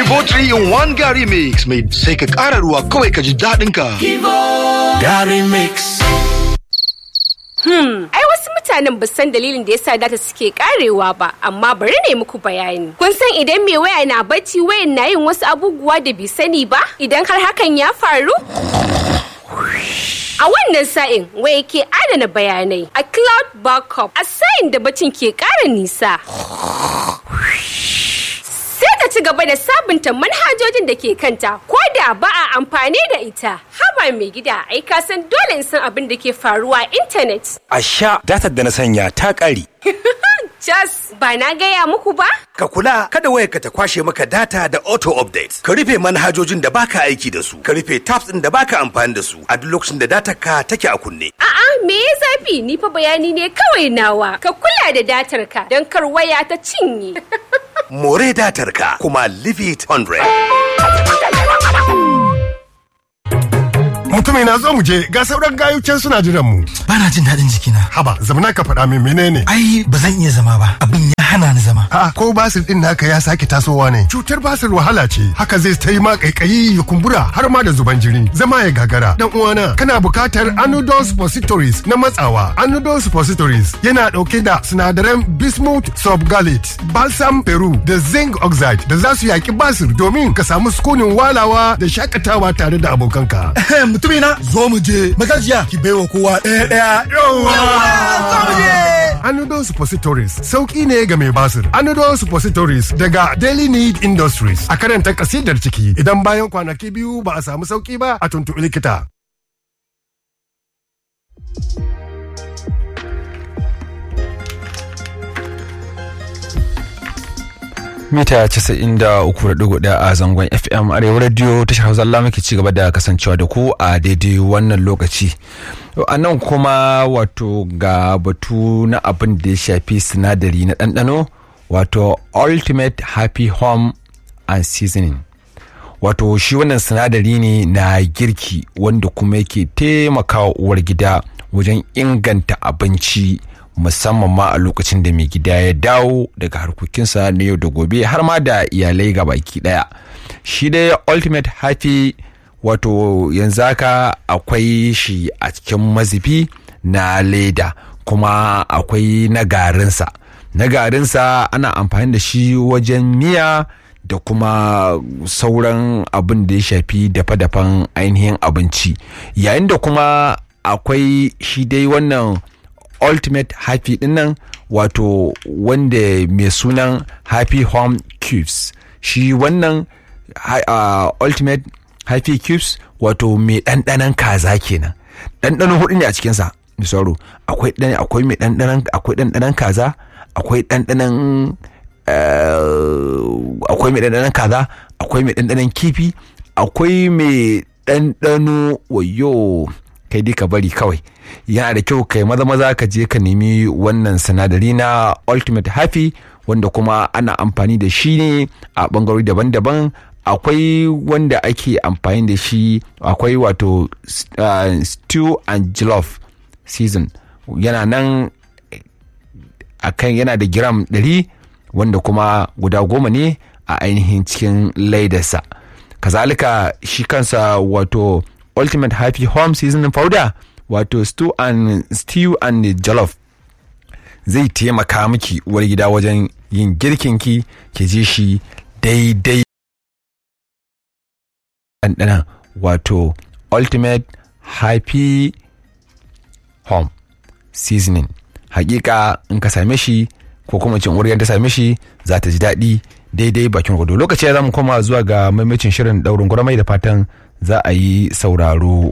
Kivo 3 in 1 Gary Mix mai sai ka ƙara ruwa kawai ka ji daɗin ka. Gary Mix. Hmm, ai wasu mutanen ba san dalilin da yasa data suke karewa ba, amma bari ne muku bayani. Kun san idan mai waya na bacci wayan na yin wasu abubuwa da bai sani ba? Idan har hakan ya faru? A wannan sa'in waya ke adana bayanai a cloud backup a sa'in da bacin ke ƙara nisa. Sai ta ci gaba da sabunta manhajojin da ke kanta ko da ba a amfani da ita. Haba mai gida ai ka san dole in san abin da ke faruwa a intanet. A sha datar da na sanya ta ƙare. Jas ba na gaya muku ba? Ka kula kada wayarka ta kwashe maka data da auto update. Ka rufe manhajojin da baka aiki da su. Ka rufe tabs ɗin da baka amfani da su a duk lokacin da datar ka take a kunne. A'a me ya zafi ni fa bayani ne kawai nawa. Ka kula da datar ka don kar waya ta cinye. More datar ka kuma leave it 100. Mutumai na zo mu je ga sauran gayucen suna jiran mu. Bana jin daɗin jikina. Haba, zamana ka faɗa min menene? Ai, ba zan iya zama ba. Abin ya hana ni zama. A'a, ko basir din naka ya sake tasowa ne. Cutar basir wahala ce. Haka zai ta yi ma kaikayi ya kumbura har ma da zuban jini. Zama ya gagara. Dan uwana, kana bukatar Anodol suppositories na matsawa. Anodol suppositories yana ɗauke da sinadaran bismuth subgalate, balsam peru da zinc oxide da za su yaki basir domin ka samu sukunin walawa da shakatawa tare da abokanka. Mutumina, zo mu je. Magajiya, ki baiwa kowa ɗaya ɗaya. Yawa! Zo mu je. Anodol suppositories sauki ne ga mai basir. Anodol suppositories daga Daily Need Industries a karanta kasidar ciki idan bayan kwanaki biyu ba a samu sauki ba a tuntuɓi likita. mita 93.1 a zangon fm arewa radio tashar hausa Allah muke ci gaba da kasancewa da ku a daidai wannan lokaci a nan kuma wato ga batu na abin da ya shafi sinadari na ɗanɗano wato ultimate happy home and seasoning wato shi wannan sinadari ne na girki wanda kuma yake taimakawa uwar gida wajen inganta abinci musamman ma a lokacin da mai gida ya dawo daga harkokinsa na yau da gobe har ma da iyalai ga baki daya shi dai ultimate happy wato yanzu haka akwai shi a cikin mazubi na leda kuma akwai na garinsa na garinsa ana amfani da shi wajen miya da kuma sauran abin da ya shafi dafa-dafan ainihin abinci yayin da kuma akwai shi dai wannan ultimate happy din nan wato wanda mai sunan happy home cubes shi wannan uh, ultimate happy cubes wato mai ɗanɗanon kaza kenan ɗanɗano hudu ne a cikinsa da sauro akwai akwai mai ɗanɗanon akwai ɗanɗanon kaza akwai ɗanɗanon akwai mai ɗanɗanon kaza akwai mai ɗanɗanon kifi akwai mai ɗanɗano wayo kai dai ka bari kawai yana da kyau kai maza maza ka je ka nemi wannan sinadari na ultimate happy wanda kuma ana amfani da shi ne a bangarori daban-daban akwai wanda ake amfani da shi akwai wato uh, stew and jollof season yana nan akan yana da giram 100 wanda kuma guda goma ne a ainihin cikin laidarsa kazalika shi kansa wato ultimate happy home seasoning powder wato stew and stew and jollof zai taimaka miki uwar gida wajen yin girkinki ki ji shi daidai ɗanɗana wato ultimate happy home seasoning hakika in ka same shi ko kuma cin uwar ta same shi za ta ji daɗi daidai bakin gwado lokaci ya zamu koma zuwa ga maimacin shirin ɗaurin gurmai da fatan za a yi sauraro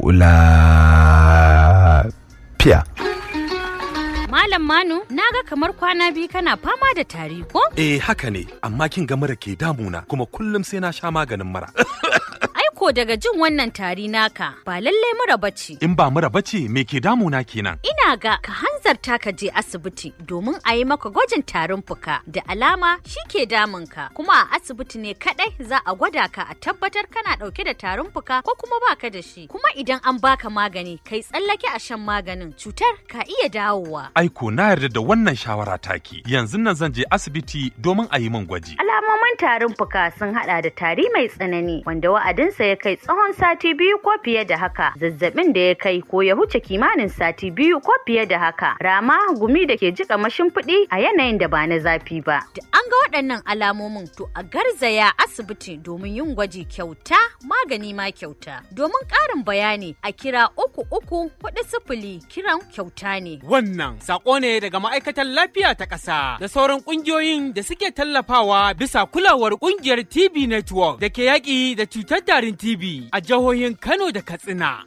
lafiya. Malam Manu, na ga kamar kwana biyu kana fama da tari ko? Eh haka ne, amma kin ga mura ke damuna kuma kullum sai na sha maganin mura. Ai ko ko daga jin wannan tari naka ba lallai mura bace. In ba mura bace me ke damuna kenan? Ina ga ka hanzarta ka je asibiti domin a yi maka gwajin tarin fuka da alama shi ke damunka kuma a asibiti ne kadai za a gwada ka a tabbatar kana dauke da tarin fuka ko kuma baka da shi kuma idan an baka magani kai tsallake a shan maganin cutar ka iya dawowa. Aiko na yarda da wannan shawara taki yanzu nan zan je asibiti domin a yi min gwaji. Alamomin tarin fuka sun hada da tari mai tsanani wanda wa'adinsa ya kai tsawon sati biyu ko fiye da haka zazzabin da ya kai ko ya huce kimanin sati biyu ko fiye da haka rama gumi da ke jika mashimfiɗi a yanayin da ba na zafi ba. Da an ga waɗannan alamomin to a garzaya asibiti domin yin gwaji kyauta magani ma kyauta. Domin ƙarin bayani a kira uku uku hudu sifili kiran kyauta ne. Wannan sako ne daga ma'aikatan lafiya ta ƙasa da sauran ƙungiyoyin da suke tallafawa bisa kulawar ƙungiyar TB Network da ke yaƙi da cutar tarin TB a jihohin Kano da Katsina.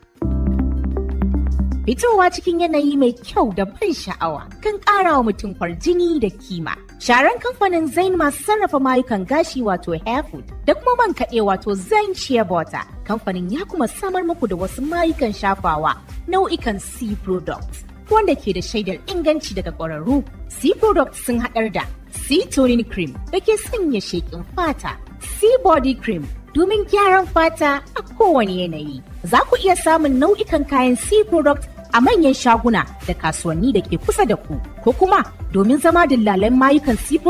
Fitowa cikin yanayi mai kyau da ban sha'awa kan ƙara wa mutum kwarjini da kima. Sharan kamfanin Zain masu sarrafa mayukan gashi wato Hairfood da kuma man kaɗe wato Zain Shea Butter. Kamfanin ya kuma samar muku da wasu mayukan shafawa nau'ikan C products wanda ke da shaidar inganci daga ƙwararru. C products sun haɗar da C toning cream da ke sanya sheƙin fata, C body cream domin gyaran fata a kowane yanayi. Za ku iya samun nau'ikan kayan C product a manyan shaguna da kasuwanni da ke kusa da ku, ko kuma domin zama dillalan mayukan C